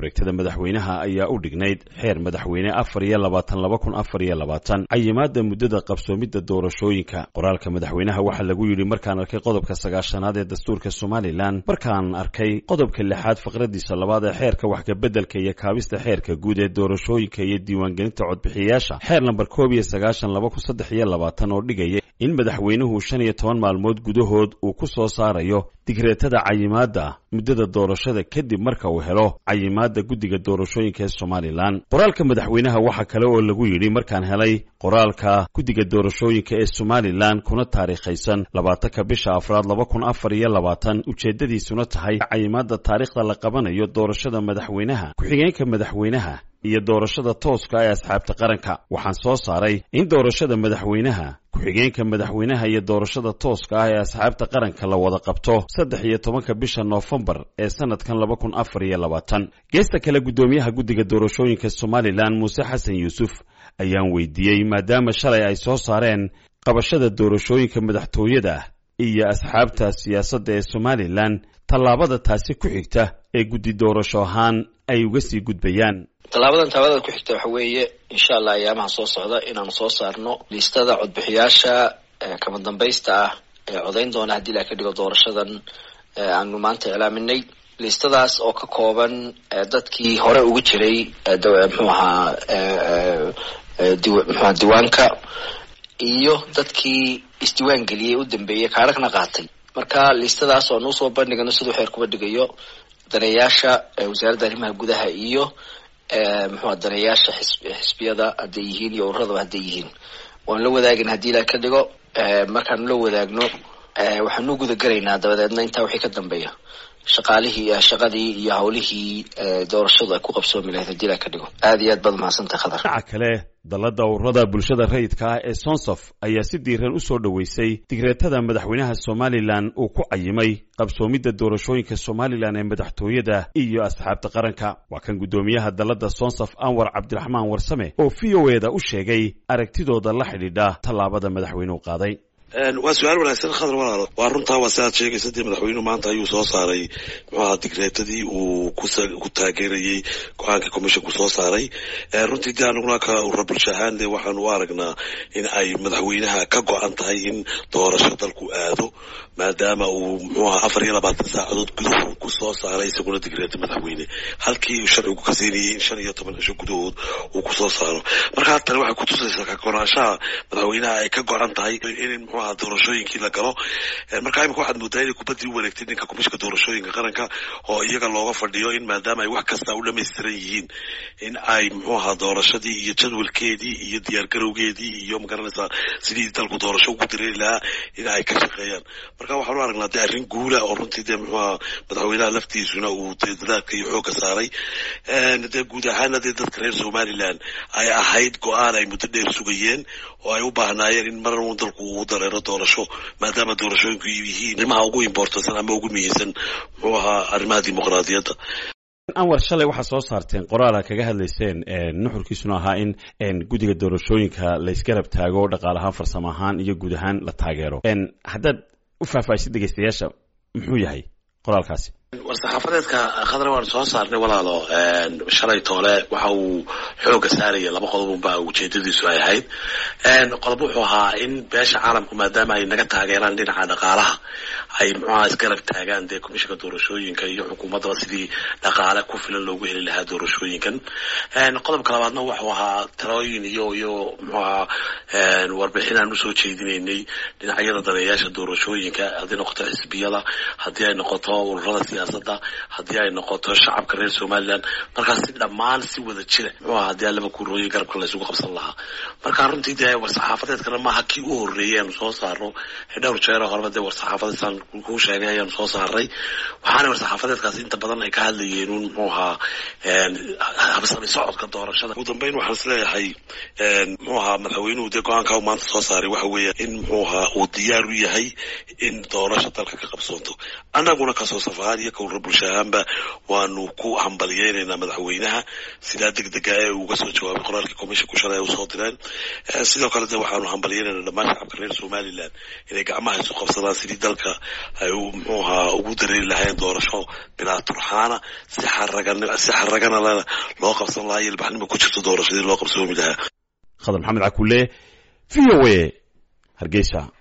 wareegtada madaxweynaha ayaa u dhignayd xeer madaxweyne afar iyo labaatan laba kun afar iyo labaatan cayimaada muddada qabsoomidda doorashooyinka qoraalka madaxweynaha waxaa lagu yidhi markaan arkay qodobka sagaashanaad ee dastuurka somalilan markaan arkay qodobka lixaad faqradiisa labaad ee xeerka waxkabeddelka iyo kaabista xeerka guud ee doorashooyinka iyo diiwaangelinta codbixiyayaasha xeer lambar koob iyo sagaashan laba kun saddex iyo labaatan oo dhigaya in madaxweynuhu shan iyo toban maalmood gudahood uu ku soo saarayo digreetada cayimaadda muddada doorashada kadib marka uu helo cayimaadda guddiga doorashooyinka ee somalilan qoraalka madaxweynaha waxaa kale oo lagu yidhi markaan helay qoraalka guddiga doorashooyinka ee somalilan kuna taariikhaysan labaatanka bisha afraad laba kun afar iyo labaatan ujeeddadiisuna tahay cayimaadda taariikhda la qabanayo doorashada madaxweynaha ku-xigeenka madaxweynaha iyo doorashada tooska ee asxaabta qaranka waxaan soo saaray in doorashada madaxweynaha ku-xigeenka madaxweynaha iyo doorashada tooska ah ee asxaabta qaranka la wada qabto saddex iyo tobanka bisha noofembar ee sanadkan laba kun afar iyo labaatan geesta kale guddoomiyaha guddiga doorashooyinka somalilan muuse xasan yuusuf ayaan weydiiyey maadaama shalay ay soo saareen qabashada doorashooyinka madaxtooyada iyo asxaabta siyaasadda ee somalilan tallaabada taasi ku xigta ee guddi doorasho ahaan ay uga sii gudbayaan tallaabadan taabadada ku xigta waxa weeye insha allah ayaamaha soo socda inaanu soo saarno liistada codbixiyaasha kama dambaysta ah ee codayn doona haddii la ka dhigo doorashadan aanu maanta iclaaminay liistadaas oo ka kooban dadkii hore ugu jiray mxuu ahaa mxuaha diiwaanka iyo dadkii isdiiwaan geliyey u dambeeyey kaarhagna qaatay marka liistadaas oo nuusoo bandhigano siduu xeer kuba dhigayo daneeyaasha wasaaradda arrimaha gudaha iyo muxua daneeyaasha xisbiyada hadday yihiin iyo ururadaba hadday yihiin waan la wadaagin haddii la ka dhigo markaanu la wadaagno waxaanu gudagelaynaa dabadeedna intaa wixii ka dambeeya shaqaalihii shaqadii iyo hawlihii doorashadu ay ku qabsoomi lahayd haddii la ka dhigo aad iyo aad baad mahadsantahay khadar dhinaca kale dallada ururada bulshada rayidka ah ee sonsof ayaa si diiran u soo dhoweysay digreetada madaxweynaha somalilan uu ku cayimay qabsoomidda doorashooyinka somalilan ee madaxtooyada iyo asxaabta qaranka waa kan guddoomiyaha dallada sonsof anwar cabdiraxmaan warsame oo v o eda u sheegay aragtidooda la xidhiidha tallaabada madaxweynuhu qaaday waa su-aal wanaagsan khadar walaalo waa runtaa waa si aad sheegaysa dee madaxweynuhu maanta ayuu soo saaray muxuu ahaa digreetadii uu ku taageerayey go-aanka commissionku soo saaray runtii dee anaguna ka urura bulsho ahaan dee waxaanu u aragnaa in ay madaxweynaha ka go-an tahay in doorasho dalku aado maadaama uu muxuu ahaa afar iyo labaatan saacadood gudahood ku soo saaray isaguna digreeta madaxweyne halkii sharcigu ka siinayay in shan iyo toban cisho gudahood uu kusoo saaro marka tani waxay kutusaysaa ka go-naanshaha madaxweynaha ay ka go-an tahay in doorashooyinkii la galo markaa imika waxaad moodaa inay kubaddii u wareegtay ninka kumishka doorashooyinka qaranka oo iyaga looga fadhiyo in maadaama ay wax kasta u dhamaystiran yihiin in ay muxuu ahaa doorashadii iyo jadwalkeedii iyo diyaargarowgeedii iyo magaranaysaa sidii dalku doorasho ugu dareeri lahaa in ay ka shaqeeyaan marka waxaan u aragnaa dee arrin guula oo runtii dee muxuu ahaa madaxweynaha laftiisuna uu dee dadaalka iyo xoogga saaray dee guud ahaana dee dadka reer somalilan ay ahayd go-aan ay muddo dheer sugayeen oo ay u baahnaayeen in mar uun dalku uu dareero doorasho maadaama doorashooyinku yihiin arrimaha ugu imbortansan ama ugu muhiimsan muxuu ahaa arrimaha dimuqraadiyadda anwar shalay waxaad soo saarteen qoraala kaga hadlayseen nuxurkiisuna ahaa in guddiga doorashooyinka laysgarab taago dhaqaal ahaan farsamo ahaan iyo guud ahaan la taageero haddaad u faahfaahisid dhegeystayaasha muxuu yahay qoraalkaasi war-saxaafadeedka khadra waan soo saarnay walaalo shalay toole waxa uu xooga saaraya laba qodob unba ujeedadiisu ay ahayd qodob wuxuu ahaa in beesha caalamku maadaama ay naga taageeraan dhinaca dhaqaalaha ay muxuaha isgarab taagaan dee komishinka doorashooyinka iyo xukuumaddaba sidii dhaqaale ku filan loogu heli lahaa doorashooyinkan qodobka labaadna wuxuu ahaa talooyin iyo iyo muxuu ahaa warbixin aan usoo jeedinaynay dhinacyada daneeyaasha doorashooyinka haddii noqoto xisbiyada haddii ay noqoto ururada siyaasadda haddii ay noqoto shacabka reer somalilan markaas si dhammaan si wada jira muxuu ahaa haddii laba kuurooyin garabka laysugu qabsan lahaa marka runtii dee war-saxaafadeedkana maaha kii u horreeyay aanu soo saarno dhowr jeero horeba dee war-saxaafadeedsan kuu sheegay ayaanu soo saaray waxaana war-saxaafadeedkaas inta badan ay ka hadlayeen un muxuu ahaa habsami socodka doorashada ugu dambeyn waxaan is leeyahay muxuu ahaa madaxweynuhu dee go-aanka u maanta soo saaray waxa weeya in muxuu ahaa uu diyaar u yahay in doorasho dalka ka qabsoonto annaguna kasoo safahaan iyo kawra bulsho ahaanba waanu ku hambaliyeynaynaa madaxweynaha sidaa deg dega ee uga soo jawaabay qoraalkii commissionku shalay ay usoo direen sidoo kale de waxaanu hambaliyeynaynaa dhammaan shacabka reer somalilan inay gacmaha isu qabsadaan sidii dalka ay muxuu ahaa ugu dareeri lahayn doorasho bilaa turxaana si xaragan si xaragana lena loo qabsan lahaa iyo ilbaxnimo ku jirto doorashadii loo qabsoomi lahaa khadar maxamed cakulle v o a hargeysa